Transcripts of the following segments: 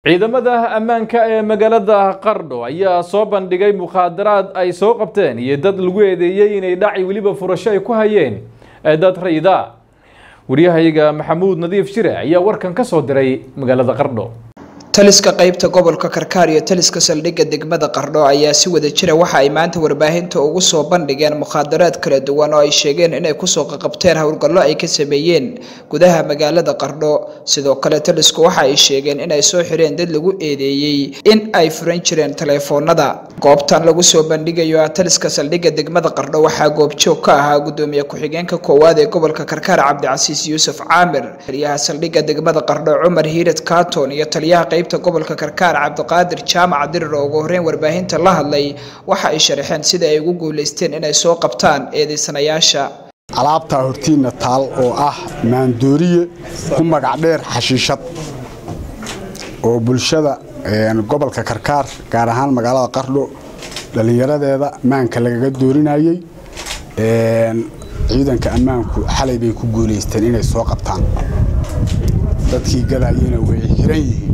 ciidamada ammaanka ee magaalada qardho ayaa soo bandhigay mukhaadaraad ay soo qabteen iyo dad lagu eedeeyey inay dhaci weliba furasho ay ku hayeen dad rayida waryahayaga maxamuud nadiif shire ayaa warkan ka soo diray magaalada qardho taliska qaybta gobolka karkaar iyo taliska saldhigga degmada qardho ayaa si wada jira waxa ay maanta warbaahinta ugu soo bandhigeen mukhaadaraad kala duwan oo ay sheegeen inay kusoo qaqabteen howlgallo ay ka sameeyeen gudaha magaalada qardho sidoo kale talisku waxa ay sheegeen inay soo xireen dad lagu eedeeyey in ay furan jireen taleefoonada goobtan lagu soo bandhigayo ah taliska saldhigga degmada qardho waxaa goobjoog ka ahaa gudoomiye ku-xigeenka koowaad ee gobolka karkaar cabdicasiis yuusuf caamir taliyaha saldhigga degmada qardho cumar hiirad katon iyo taliyaha qayb gobolka karkaar cabdiqaadir jaamac dirir oo ugu horeyn warbaahinta la hadlay waxa ay sharaxeen sida ay ugu guuleysteen inay soo qabtaan eedeysanayaasha alaabtaa hortiinna taal oo ah maandooriye ku magac dheer xashiishad oo bulshada gobolka karkaar gaar ahaan magaalada qardho dhallinyaradeeda maanka lagaga doorinayey ciidanka ammaanku xalay bay ku guuleysteen inay soo qabtaan dadkii gadayena way xiran yihiin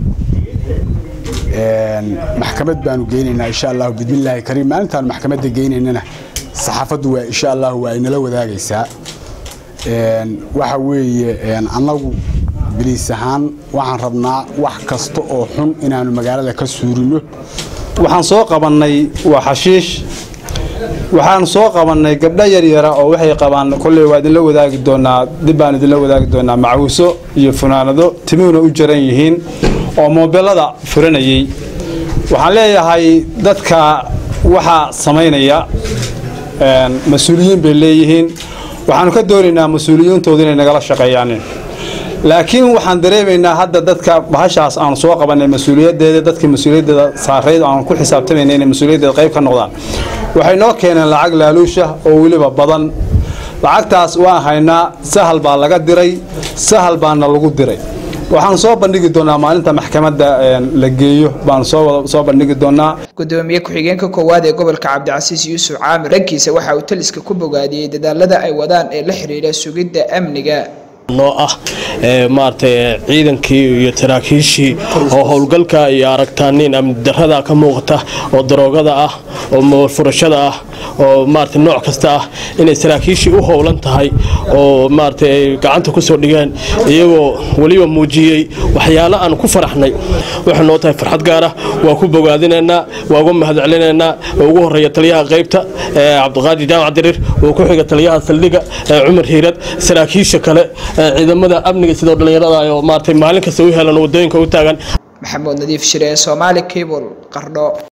maxkamad baanu geynaynaa insha allahu bismillaahi kariim maalintaan maxkamadda geynaynana saxaafaddu waa insha allahu waa inala wadaagaysaa waxa weeye annagu biliis ahaan waxaan rabnaa wax kasta oo xun inaanu magaalada ka suurino waxaan soo qabannay waa xashiish waxaan soo qabannay gabdho yaryara oo waxay qabaan kolley waa idinla wadaagi doonaa dib baan idinla wadaagi doonaa macawiso iyo funaanado timuhuna u jaran yihiin oo moobelada furanayey waxaan leeyahay dadka waxaa samaynaya mas-uuliyiin bay leeyihiin waxaanu ka doonaynaa mas-uuliyiintooda inay nagala shaqeeyaan laakiin waxaan dareemaynaa hadda dadka bahashaas aanu soo qabanay mas-uuliyaddeeda dadkii mas-uuliyaddeeda saarayd aanu ku xisaabtamayna inay mas-uuliyaddeeda qayb ka noqdaan waxay noo keeneen lacag laaluusha oo weliba badan lacagtaas waan haynaa sahal baa laga diray sahal baana lagu diray waxaan soo bandhigi doonaa maalinta maxkamadda la geeyo baan soo bandhigi doonaa gudoomiye ku-xigeenka koowaad ee gobolka cabdicasiis yuusuf caamir raggiisa waxa uu taliska ku bogaadiyey dadaalada ay wadaan ee la xidhiidha sugidda amniga noo ah maaragtay ciidankii iyo saraakiishii oo howlgalka iyo aragtaaniin amni darada ka muuqata oo daroogada ah oo moolfurashada ah oo maarata nooc kasta ah inay saraakiishii u howlan tahay oo maarata ay gacanta ku soo dhigeen iyagoo weliba muujiyey waxyaalo aan ku faraxnay waxay noo tahay farxad gaar ah waa ku bogaadinaynaa waa uga mahadcelinaynaa oo ugu horeeya taliyaha qaybta cabdiqaadir jaamac dirir oo ku xiga taliyaha saldhiga cumar hiirad saraakiisha kale ciidamada amniga sidoo dhallinyarada oo maartay maalin kasta u helan wadooyinka u taagan maxamuud nadiif shire soomaali cable qardho